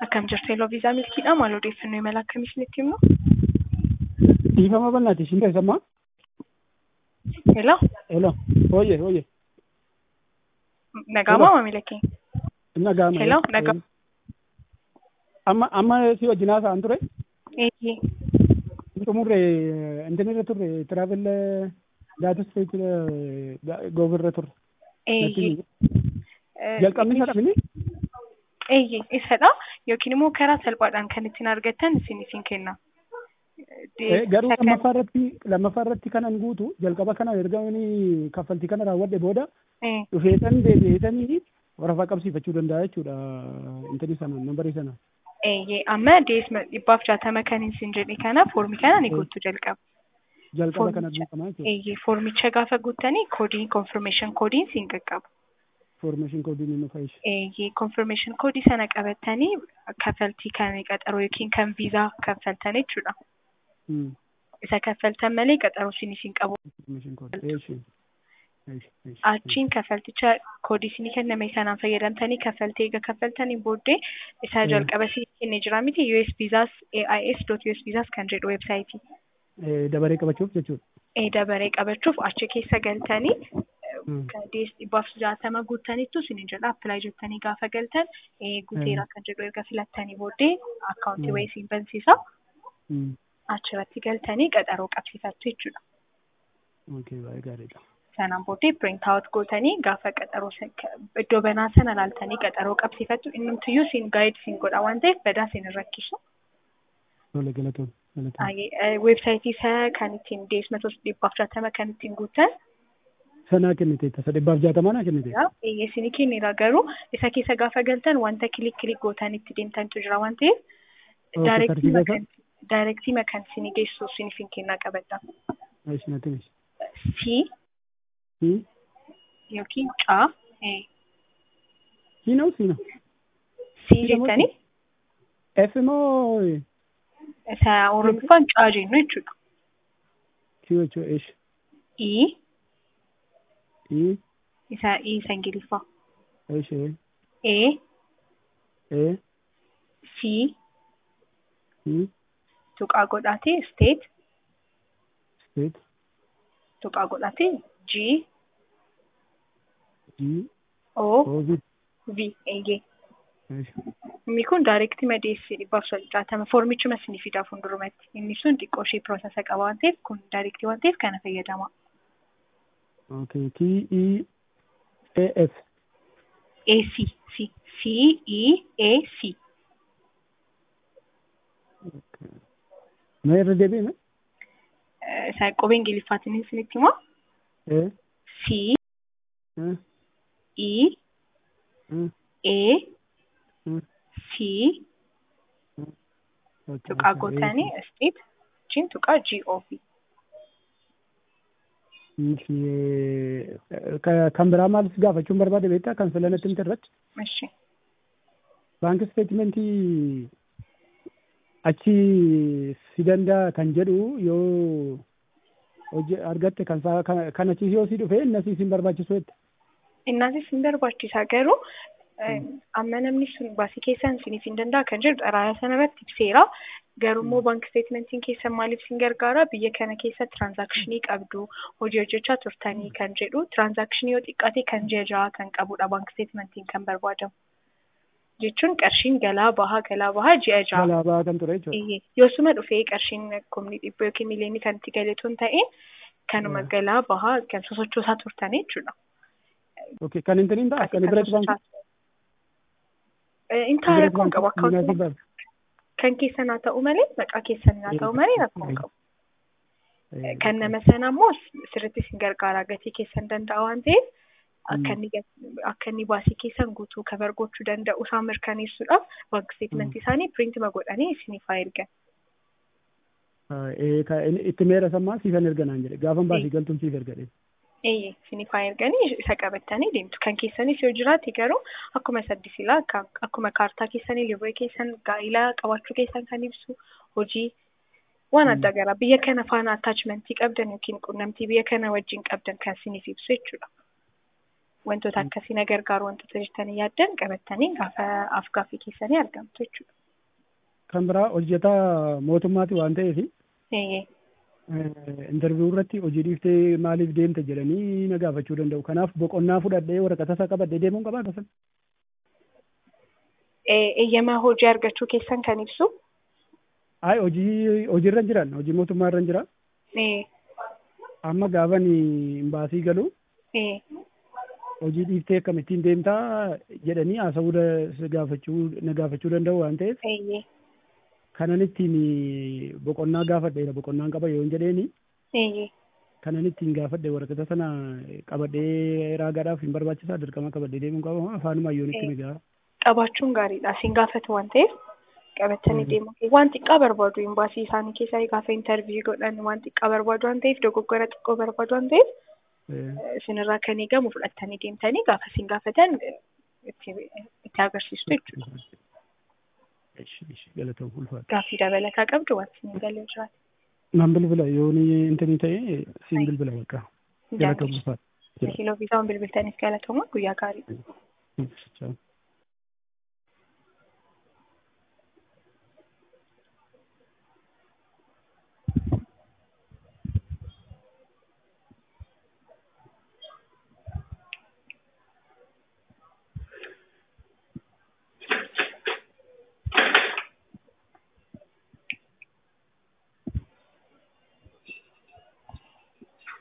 Akkam jirtu Eloo Viizaa Milkiidha. Maal odeeffannoo imala akkamii isinitti himnu? Dhiifama bal'aati isin keessammaa? Eloo, Elo, oye, oye. nagaamaa maamila keenya? Nagaama. Hello, nagaa- Amma amma si wajjin haasa'an ture. Eeyyee. Xumurre intin irra turre tiraavil daatus feetil goobirra turre. Eeyyee. Jalqabni isa dhabini? Eeyyee, isadha. Yookiin immoo karaa salphaadhaan kan ittiin argattan isin isin kenna. Garuu lammaffaa irratti lammaffaa irratti kanan guutu jalqaba kana erga inni kaffaltii kana raawwadhe booda Eh, dhufeetan deebi'eetanii warafaa qabsiifachuu danda'a jechuudha intini sana nambarii sana. Eeyyee, amma deesma dhibbaaf jaatama kan isin jedhe kana foormii kana ni guutuu jalqaba. Jalqaba kana Foormicha. guutamaa jechuudha. Eeyyee, foormicha gaafa guuttanii koodiin confirmation koodiin siin qaqqaba. Foormeeshin koodiin inni fayyishe. Eeyyee, confirmation koodii sana qabattanii kaffaltii kan qaxaroo yookiin kan viizaa kaffaltan jechuudha. Isa kaffaltan malee qaxaroo isin isin qabu. Foormeeshin koodii. Eeshi. Eeshi. Eeshi. Achiin kaffalticha koodii isinii kenname sanaan fayyadamtanii kaffaltee eega kaffaltaniin booddee isa Mm. jalqaba isinii kennee jira miti US Visas AIS dot US Visas kan jedhu weebsaayitii. Eh, Dabaree qabachuuf jechuudha. ee dabaree qabachuuf achi keessa galtanii Mm. dees dhibbaaf jaatama guuttaniittu isin jedha appilaayi jettanii gaafa galtan ee guuteera kan jedhu erga filattanii booddee akkaawuntii Mm. wayii isin bansiisa Mm. achirratti galtanii qaxaroo qabsiifattu jechuudha. Okay, baay'ee gaariidha. Sanaan booddee print out gootanii gaafa qaxaroo san- ka- iddoo banaa sana laaltanii qaxaroo qabsiifattu innumtiyyuu siin gaayid siin godha waan ta'eef badaa siin hin rakkisu. Tole galatoon. Galatoon. Aayee, ee, Weebsaayitii isaa kan ittiin deesma tos dhibbaaf jaatama kan ittiin guuttan Sanaa kennite tasa dhibbaaf jaatamaa naa kennite. Eeyyee isinii kenneera garuu isa keessa gaafa galtan wanta kilik kilik gootan itti deemtantu jira waan ta'eef Okay, daayirektii tartiiba makan daayirektii makan isinii geessu isiniif hin kennaa qabadha. Eeshi natti himi. Si Hmm? yookiin caa ee, Siinoo siinoo. si Si jettanii F moo isa oromiffaan caa jennu jechuudha. Q jechuudha eeshi. I I isa I isa ingiliffaa. eeshi E E si I tuqaa godhaatee state state tuqaa godhaatee G G O O V V eeyyee. eeshi. Inni kun daayirektii madeessi dhibbaaf jaatama foormichuma isinii fidaa fuuldurumatti. Inni sun xiqqoo ishee piroosesa qaba waan ta'eef kun daayirektii waan ta'eef kana fayyadama. Okay, T E A S. A C C C E A C Mee irra deebi'ime? isa qubee ingiliffaatiin isinitti himaa E C E E E A E C Okay, tuqaa okay, gootanii state jechuun tuqaa G O V. Eeshi. Ka- Kan biraa maalis gaafachuun barbaade beektaa kan filanatti miti irratti? Ishi. Baankii isteetimentii achi si danda'a kan jedhu yoo hojii argatte kan saa- kan kan achi yoo si dhufe inni asii si hin barbaachisu jette. Innaasis hin barbaachisa garuu eh, amma namni sun baasii keessaan isiniif hin danda'a kan jedhu xalayaa sana irratti ibseera. Garuu immoo baankii isteetimentiin keessan maaliif sin gargaara biyya kana keessa tiraansaakshinii qabdu hojii hojjechaa turtanii kan jedhu tiraansaakshinii yoo xiqqaate kan ji'a ja'a kan qabudha baankii isteetimentiin kan barbaadamu. Jechuun qarshiin galaa bahaa galaa bahaa ji'a ja'a. Balaa ba'aa kan ture jechuudha. Iyyee. Yoosuma dhufee qarshiin kumni dhibba yookiin miliyoonii kan itti galeetu hin ta'in kanuma Mm. galaa bahaa kan sosochoosaa turtanii jechuudha. Okay, kan hin tiniin ta'a kan biratti baankii. Intaa rakkoon qabu akkaawuntii kan keessan haa ta'u malee maqaa keessan haa ta'u malee rakkoon qabu. Kan nama sana immoo sirriitti isin gargaara gatii keessan danda'a waan ta'eef akka inni gat- akka inni baasii keessan guutuu kabar gochuu danda'u isaan mirkaneessuudhaaf baankii isteetimentii isaanii piriintima godhanii isiniif haa ergan. Itti meera sammaa siifan erganaan jedhe gaafan baasii galtuun siif ergadhe. Eeyyee isiniif haa erganii isa qabattanii deemtu. Kan keessanis yoo jiraate garuu akkuma saddisilaa akka- akkuma kaartaa keessanii libree keessan gaa'ilaa qabaachuu keessan kan ibsu hojii waan adda garaa biyya kana faana attachmentii qabdan yookiin quunnamtii biyya kana wajjin qabdan kan isiniif ibsu jechuudha. wantoota akkasii na gargaaru wantoota jettanii yaaddan qabattanii gaafa af-gaaffii keessanii argamtu jechuudha. Kan biraa hojjetaa mootummaati waan ta'eef Eeyyee. intarviiyuu irratti hojii dhiiftee maaliif deemte jedhanii na gaafachuu danda'u. Kanaaf boqonnaa fudhadhee waraqata isaa qabadhee deemuun qabaa tasan. Eeyyamaa hojii argachuu keessan kan ibsu. Ay hojii hojiirra hin jiran hojii mootummaa irra hin jira. Ee, Amma gaafan baasii galu ee, hojii dhiiftee akkamittiin deemtaa jedhanii haasawuu da- gaafachuu na gaafachuu danda'u waan ta'eef eeyyee, kanan ittiin boqonnaa gaafadheera boqonnaan qaba yoo hin jedheeni eeyyee. kanan ittiin gaafadhe waraqata sana qabadhee raagaadhaaf hin barbaachisaa dirqama qabadhee deemuun qaba afaanuma ayyoon itti migaa. Qabaachuun gaariidha. Siin gaafatu waan ta'eef qabattanii deemuu. Waan xiqqaa barbaadu imbaasii isaanii keessaa gaafa intarviiyuu godhan waan xiqqaa barbaadu waan ta'eef dogoggora xiqqoo barbaadu waan ta'eef isinirraa kan eegamu fudhattanii deemtanii gaafa siin gaafatan itti itti agarsiistu jechuudha. Galatoom ulfaata. Gaaffii dabalataa qabdu waan siin galee jiraate. Nan bilbila yoo ni intanii ta'e siin bilbila bakka. Galatoom ulfaata. Kiiloo biisaa waan bilbiltaniif galatooma guyyaa gaarii. Ciao.